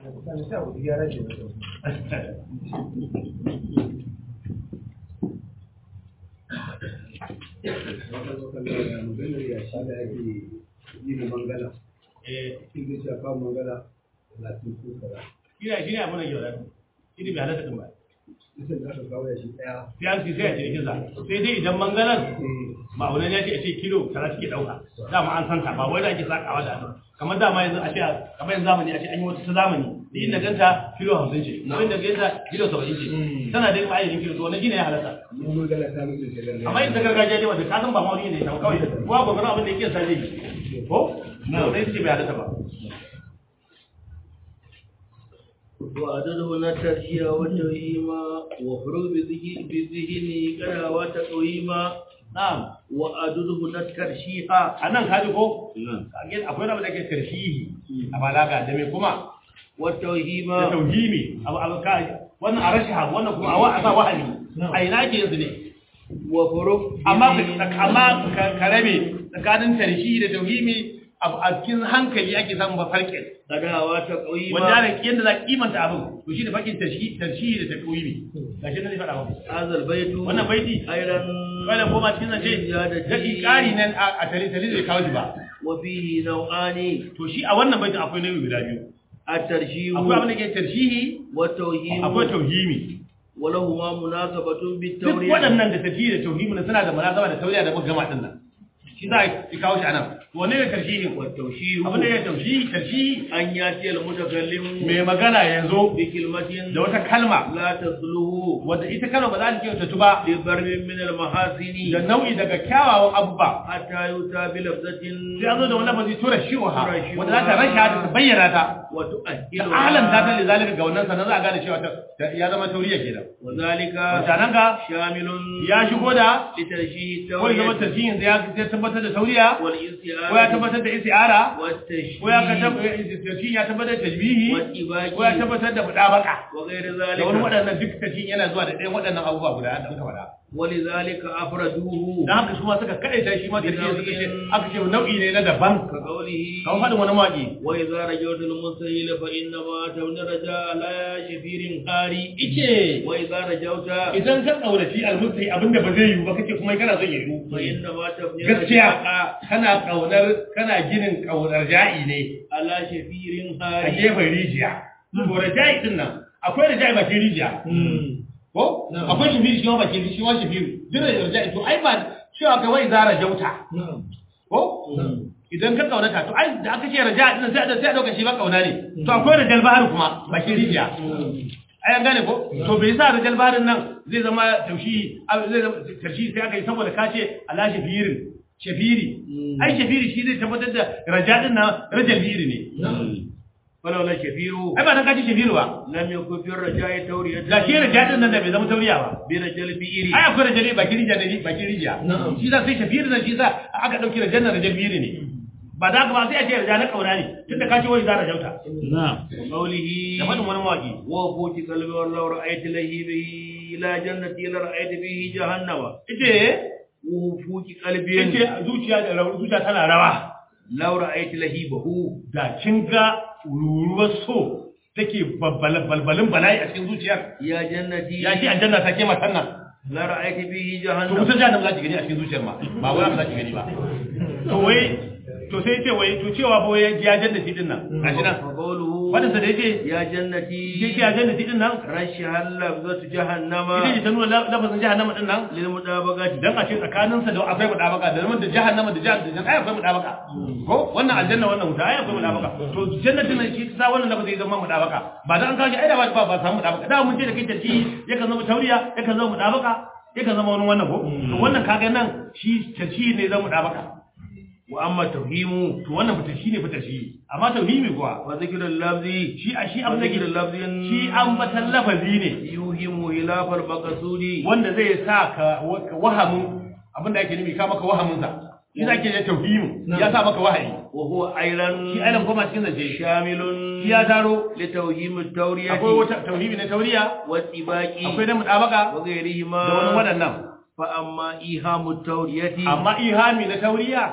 Ina shi ne abin da yau shi ne bai halatta ɗin ba. Sai an sai a cikin sa. Sai dai idan mangalan ma'aunan ya ce a ce kilo tara suke ɗauka. Dama an santa ba wai da ake sakawa da hannu. Kamar dama yanzu a ce kamar yanzu zamani a ce an yi wata ta zamani. Da inda ganta kilo hamsin ce. Ko inda ganta kilo saba'in ce. Tana da ma'aikacin kilo to wannan shi ne ya halatta. Amma yin ta gargajiya ne wanda ka san ba ma'auni ne ta kawai. Kowa gwagwarin abin da yake sa zai yi. Ko? Na wani ce bai halatta ba. وعدده الترشيح والتوهيما وفروض بذهن كلا وتقويما Na'am. وعدده الترشيح A nan kaji ko? Kage akwai wani abu da ke tarshihi a balaga da me kuma da والتوهيما tauhimi abu abu ka wannan a rashiha wannan kuma a wa a sa wahali a ina ke yanzu ne وفروض amma ka amma ka ka rabe tsakanin tarshihi da tauhimi abu a cikin hankali ake samun ba farkin كلا وتقويما wanda da yanda za ka kimanta abin to shi da fakin tarshihi tarshihi da tauhimi gashi nan ne faɗa muku هذا البيت wannan baiti أيضا wannan koma cikin zance da ƙari nan a tare tare zai kawo shi ba وفيه نوعان to shi a wannan baitin akwai nauyi guda biyu الترشيح akwai abin da ke tarshihi والتوهيم akwai tauhimi ولهما مناسبة duk بالتورية waɗannan da tafiye da tauhimi na suna da munasaba da tauriya da muka gama din nan shi za a kawo shi anan wanne ne tarshihi والتوشيح abin da ya taushi tarshihi أن يأتي المتكلم mai magana ya zo بكلمة da wata kalma لا تصله wadda ita kalma ba za ta kyautatu ba لضرب من da المحاسن nau'i daga kyawawan abubuwa حتى يؤتى بلفظة sai an zo da wani lafazi tura shi'uha Turashi'uha. wadda za ta rasha ta bayyana ta da وتؤهلها alam ta ta zalika ga wannan sannan za a gane cewa ta- ta- ya zama tauriya kenan وذلك mutanen ga شامل ya shigo da لترشيح ko ya zama التورية tafiyin ya ya tabbatar da tauriya ko ya والاستعارة tabbatar da isti'ara والتشبيه ko ya tafiyin ya tabbatar da tajbihi والإباء ko ya tabbatar da mudabaka وغير da wani ذلك waɗannan duk tafiyin yana zuwa da ɗayan waɗannan abubuwa guda da muka faɗa ولذلك أفردوه dan haka su ma suka kaɗaita shi ma tafiyin suka ce aka ce nau'i ne na daban كقوله kamar faɗin wani mawaƙi وإذا رجوت المستهيل فإنما تمن رجاء لا شفير قاري ice وإذا رجوت idan ka ƙaunaci almustai abinda ba zai yiwu ba kace kuma kana son yiwu فإنما تبني gaskiya رجاء kana ƙaunar kana ginin ƙaunar ja'i ne على شفير a قاري gefen rijiya to raja'i din nan akwai raja'i bakin rijiya ko akwai shafiru shi ma bakin shi ma shafiru duk da raja'i to ai ba cewa ka wai zara jauta ko idan ka kaunata to ai da aka ce raja'i din sai a sai a dauka shi ba kauna ne to akwai rajal bahar kuma bakin rijiya ai an gane ko to bai sa rajal baharin nan zai zama taushi zai zama taushi sai aka yi saboda ka ce ala shafirin shafiri ai shafiri shi zai tabbatar da rajadin nan rajal biri ne فلولا شفير ai ba dan kaji shafiru ba لم يكن في الرجاء تورية da shi rajadin nan da bai zama tauriya ba برجل بئر ai akwai rajali bakin rijiya ne bakin rijiya shi za sai shafiru nan shi za aka dauki rajan nan rajal biri ne ba da ka ba sai a ce rajal na kauna ne tunda ka ce wai za rajauta وقوله da fadin wani mawaki وفوت قلبي والله رأيت لهيبه إلى جنتي لرأيت به جهنم ite وفوت ite قلبي zuciya da rawa zuciya tana rawa لو رأيت لهيبه da kin ga ruruwar so take balbalin bala'i a cikin zuciyar يا جنتي ya shi aljanna ta ke matan nan لرأيت به to جهنم wutar jahannam za ki gani a cikin zuciyar ma ba wai ba za ki gani ba to wai to sai ce wai to cewa ba wai ya jannati din nan gashi nan وقوله wadin sa da yake يا yake جنتي ya jannati din nan رشها اللفظة جهنم ita ce ta nuna lafazin jahannama din nan للمطابقة dan a ce tsakanin sa da akwai mudabaka da zaman da jahannama da jahannama ai akwai mudabaka ko wannan aljanna wannan wuta ai akwai mudabaka to jannatin nan shi ta wannan lafazin zama mudabaka ba dan an kawo shi ai da ba ba samu mudabaka da mun ce da kai tarki yakan zama tauriya yakan zama mudabaka yakan zama wani wannan ko to wannan kaga nan shi tarki ne zama mudabaka وأما التوهيم to wannan fita shine fita shi amma tauhimi kuwa وذكر اللفظ shi a shi abin da وذكر ke اللفظ shi ambatan lafazi ne يوهم خلاف المقصود wanda zai sa ka wa- wahamin abin da ake nufi ka maka wahamin sa shi zake ya tauhimu ya sa maka wahayi وهو أيضا shi ailan koma cikin zance شامل shi ya taro لتوهيم التورية akwai wata tauhimi na tauriya والسباق akwai na mudabaka وغيرهما da wani waɗannan فأما إيهام التورية amma ihami na tauriya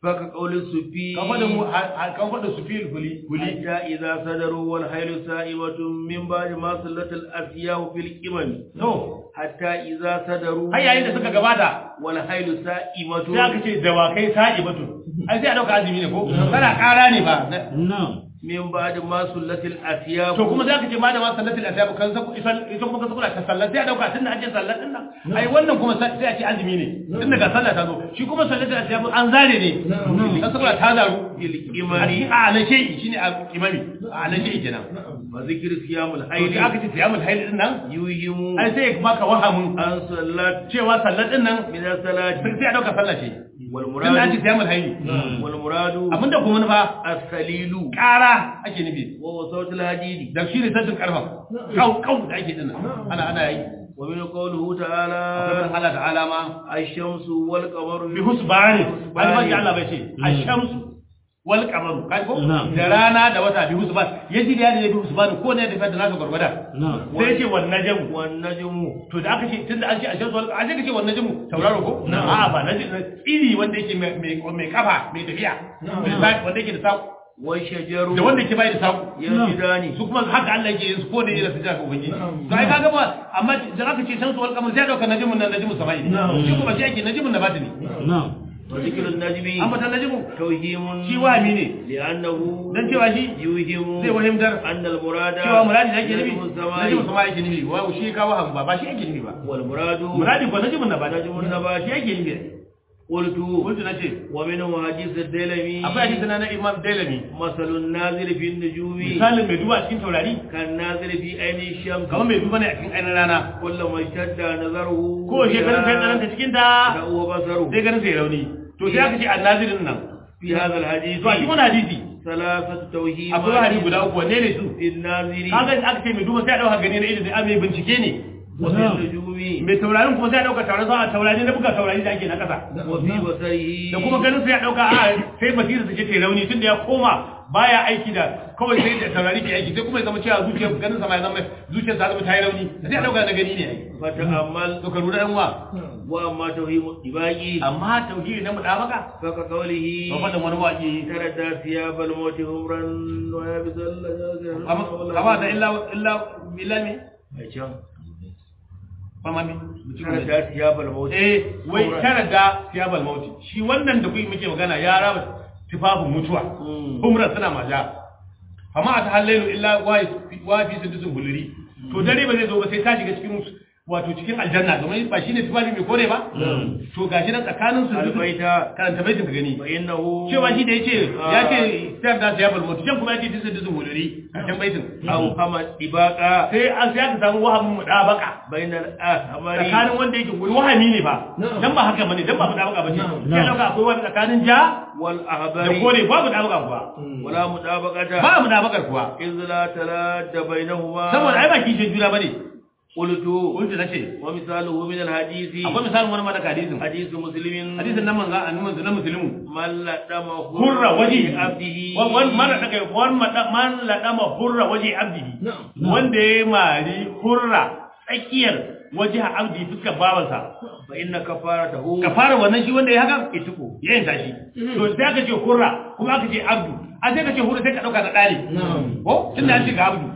فكقول السفي kan faɗin mu- ha- ha- kan faɗin su fil huli huli حتى إذا صدروا والحيل سائمة من بعد ما صلت الأسياء في القمم to حتى إذا صدروا har yayin da suka gabata والحيل سائمة sai aka ce dawakai sa'i batu ai sai a dauka azumi ne ko kana ƙara ne ba نعم من بعد ما صلت الأسياء to kuma za ka ce ma da ma sallatul ashabu kan sa ita kuma ka kula ta sallar sai a dauka tunda an ce sallar din nan ai wannan kuma sai sai a ce azumi ne tunda ga sallah ta zo shi kuma sallatul ashabu an zare ne kan saboda ta zaru في a cikin القمم alashe shine a imami a alashe kenan وذكر صيام to الحيل sai aka ce siyamul haid din nan يوهم ai sai ya baka wahamin أن صلت cewa sallar din nan من الصلاة sai a dauka sallah ce tunda an ce والمراد siyamul haid والمراد abinda kuma nufa السليل ƙara ake nufi وهو صوت الحديد da shi ne saddin karfa kau kau da ake dinnan ana ana yi ومن قوله akwai تعالى Allah ta'ala ma الشمس والقمر bi husbani albaji Allah bai ce ash-shamsu wal qamaru kai ko Na'am. da rana da wata bi husban yaji da ya bi husban ko ne da da naka gurgurda نعم sai ya ce wan najmu والنجم to da aka ce tunda an ce ash-shamsu wal an ce wan najmu tauraro ko a'a ba najmu iri wanda yake mai mai mai kafa mai tafiya wanda yake da saku والشجر da wanda yake bai da saku يسجدان su kuma haka Allah yake yin su ko ne yana sujada ga ubangiji to ai kaga ba amma da aka ce shamsu wal qamar sai dauka najmun nan najmun samai ne shi kuma sai ake najmun nabatini نعم وذكر النجم amma ta najmu توهيم shi wahami ne لأنه dan cewa shi يوهم zai wahimtar أن المراد cewa muradi da ake nufi نجم najmun السماء samai yake nufi wa shi ka waham ba ba shi ake nufi ba والمراد muradi ko najmun nabati najmun nabati. shi ake nufi قلت kuntu nace ومنه حديث الدلمي akwai hadisi na na Imam Dalami مثل النازل في النجوم misalin mai duba cikin taurari كالنازل في عين الشمس kamar mai duba ne a cikin ainihin rana كلما اشتد نظره ko shekarun sai tsananta cikin ta فهو بصره sai ganin sai rauni to sai aka ce annazirin nan في هذا الحديث to a cikin wani hadisi ثلاثة توهيمات akwai hadisi guda uku wanne ne su في الناظر kaga aka ce mai duba sai a dauka gani na ido da mai bincike ne وفي النجوم mai taurarin kuma sai a dauka taurarin sa taurari na buga taurari da ake na kasa وفي بصره da kuma ganin sai a dauka a sai basira ta ce ta rauni tunda ya koma baya aiki da kawai sai da taurari ke aiki sai kuma ya zama cewa zuciyar ganin sa ma ya zama zuciyar ta zama ta yi rauni sai a dauka na gani ne ai فتأمل to ka lura yan uwa وأما توهيم الدباغي amma tauhidi na mudabaka فكقوله to fadin wani waki تردى ثياب الموت همرا ويبس kama da illa illa illa me fama me تردى ثياب الموت eh wai tara da siyabal mauti shi wannan da kuyi muke magana ya raba tufafin mutuwa umra suna maja amma a ta hallailu illa wa fi sudusun huluri to dare ba zai zo ba sai ta shiga cikin wato cikin aljanna domin ba shine tufafi mai kore ba to gashi nan tsakanin su البيت karanta baitin ka gani فإنه cewa shi da yace ya ce sayar da siyabal mauti can kuma ya ce fi sudusun huluri karshen baitin أو كما إباقة sai an sai aka samu wahamin mudabaka بين الأحمر tsakanin wanda yake wani wahami ne ba dan ba haka bane dan ba mudabaka bace sai dauka akwai wani tsakanin ja da والأحبر kore babu mudabaka kuwa ولا مطابقة ba mudabakar kuwa إذ لا تلاد بينهما saboda ai ba kishin juna bane قلت kuntu nace ومثاله من الحديث akwai misalin wani malaka hadisin حديث مسلم hadisin nan manzo annabi na muslimu من لدمه hurra waje عبده wan man daga wan man ladama hurra waje abdihi wanda ya mari hurra tsakiyar waje abdi fuskar bawansa فإن كفارته ka fara wannan shi wanda ya haka ituko ya yin tashi to sai aka ce hurra kuma aka ce abdu a sai ka ce hurra sai ka dauka da dali ko tunda an ce ga abdu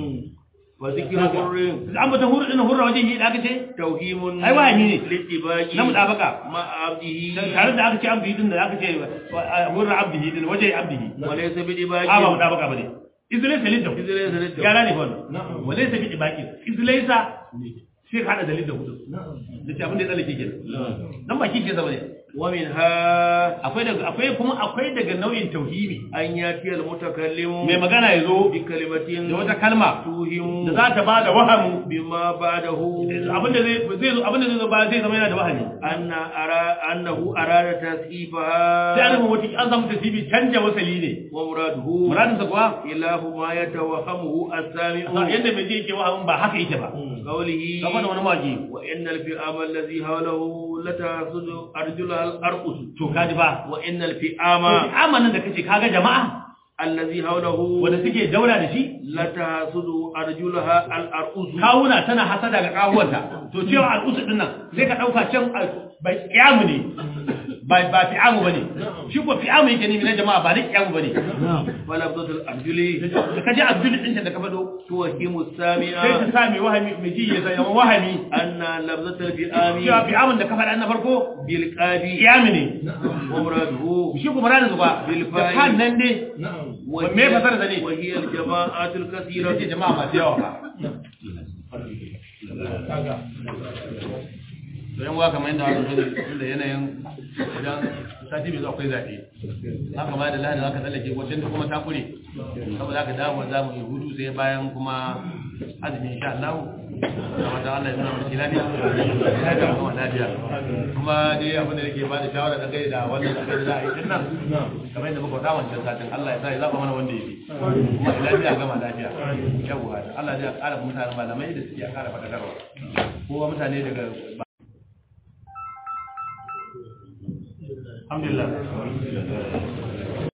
وذكر حر an bata hurra din hurra waje shi da aka ce توهيم أي واحد يجي. للاتباع na mudabaka مع عبده tare da aka ce abdu din da aka ce hurra abdihi din waje abdihi وليس a ba بدباع mudabaka bane izlaisa lidda إذ ليس للتوحيد. yara ne wannan walaysa bi ibaqi izlaisa sai ka hada dalil da hudu da ce abin da ya tsallake kenan dan ba kike zama ne ومنها akwai daga akwai kuma akwai daga nau'in tauhidi أن يأتي المتكلم mai magana ya zo بكلمة da wata kalma توهم da za ta ba da wahamu بما بعده abinda zai zai zo abinda zai zo ba zai zama yana da wahami أن أرى أنه أراد تصحيفها sai an rubuta wata an samu tasibi canja wasali ne ومراده muradin sa kuwa إله ما يتوهمه السامع yadda mai ji yake wahamin ba haka yake ba قوله kamar da wani mawaki وإن الفئام الذي حوله لتحسد أرجلها الأرقص to kaji ba وإن to الفئام amanan da kace kaga jama'a الذي حوله wanda suke daura da shi لتحسد أرجلها الأرقص kawuna tana hasada ga kawuwanta to cewa al'usu din nan sai ka dauka can bai kiyamu ne ba ba fi'amu bane shi ko fi'amu yake ne na jama'a ba na kiyamu bane ولفظة الأرجل da kaji abdul din da ka fado توهم sai السامع ta sami wahami mai ji ya zama wahami أن لفظة الفئام cewa fi'amun da ka faɗa na farko بالقاد kiyami ne ومراده shi kuma ranar zuba da kan nan ne me fasara da ne وهي الجماعات yace الكثيرة jama'a masu yawa ba to yan waka mai da haka sani da yanayin idan sati mai zuwa akwai zaɓe haka ba da lahadi haka tsallake wajen da kuma takure saboda haka dawo za mu yi hudu sai bayan kuma azumi insha Allah kuma da Allah ya nuna mu lafiya lafiya kuma lafiya kuma dai abin da nake ba da shawara da kai da wannan da kai da za a yi din nan kamar yadda muka faɗa wancan satin Allah ya sa ya zaba mana wanda yake kuma lafiya gama lafiya yawwa Allah zai ƙara mutanen malamai da suke ƙara faɗakarwa kowa mutane daga alhamdulillah